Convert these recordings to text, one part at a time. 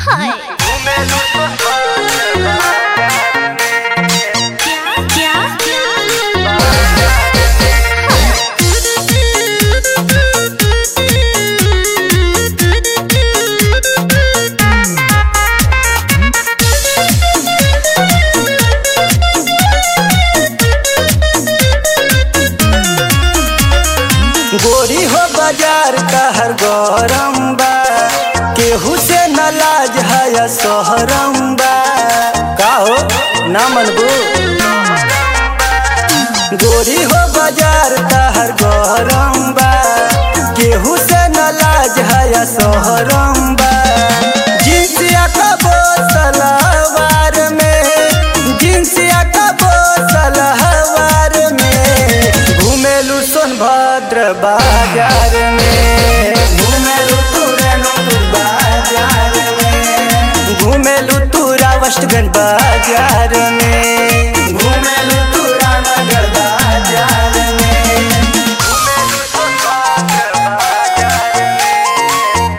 हाय क्या गोरी हो बाजार कहर गरम बा केहू से न लाज है सोहरम बा का हो ना मनबू गोरी हो बाजार कहर गरम बा केहू से न लाज है सोहरम बा जिनसिया का सलवार में जिनसिया का सलवार में घूमेलू सोनभद्र बाजार में घूमेलू तुरनपुर बाजार में घूमेलू तुरा वेस्टगंज बाजार में घूमेलू तुरा नगर बाजार में घूमेलू सोनभद्र बाजार में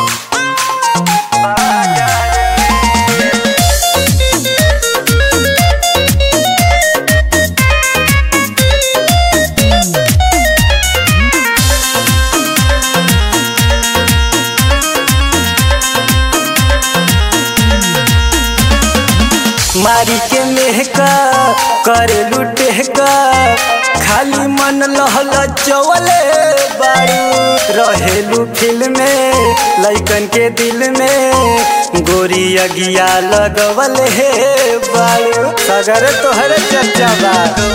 मारी के मेहका करे लुटे का खाली मन लहल चवले बारू रहेलू फिल्म में लइकन के दिल में गोरी अगिया लगवल हे बारू सगर तोहर चर्चा बा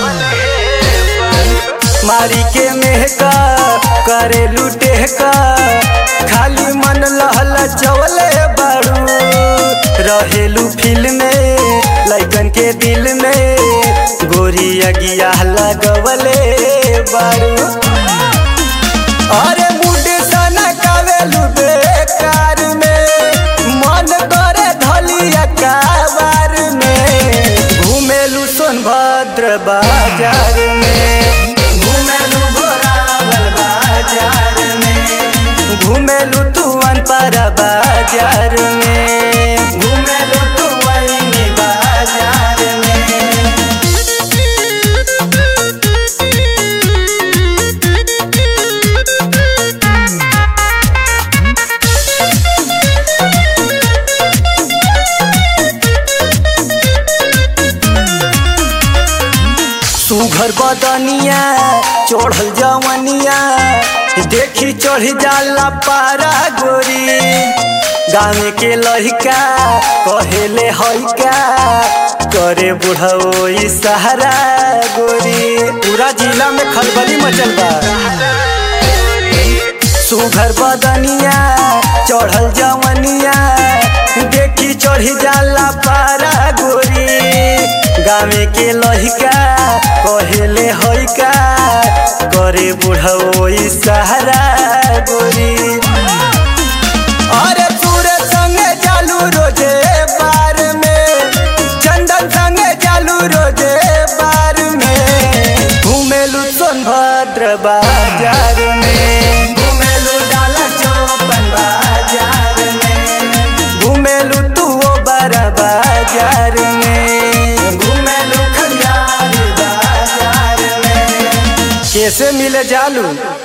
मारी के मेहका करे लुटे का खाली मन लहल चवले बारू रहेलू फिल्म में लइकन के दिल में गोरी अगिया लगवले बारू अरे मुड सना कावेलू बेकार में मन करे धलिया काबार में घूमेलू सोनभद्र बाजार में घूमेलू घोरावल बाजार में घूमेलू तू अनपर बाजार में घूमेलू तू वही बाजार में सुघर बदनिया चढ़ल जवनिया देखी चढ़ जाला पारा गोरी गाँव के लड़का कहेले हइका करे बुढ़ो सहारा गोरी पूरा जिला में खलबली मचल बा सुघर बदनिया चढ़ल जवनिया देखी चढ़ी जाला पारा गोरी गाँव के लहिका कहेले हइका करे बुढ़ो सहारा गोरी अरे तूरे संगे जालू रोजे बार में चंदन संगे जालू रोजे बार में घूमेलू सोनभद्र बाजार में घूमेलू डाला चौपन बाजार में घूमेलू तू ओ बड़ा बाजार में घूमेलू खलियार बाजार में कैसे मिले जालू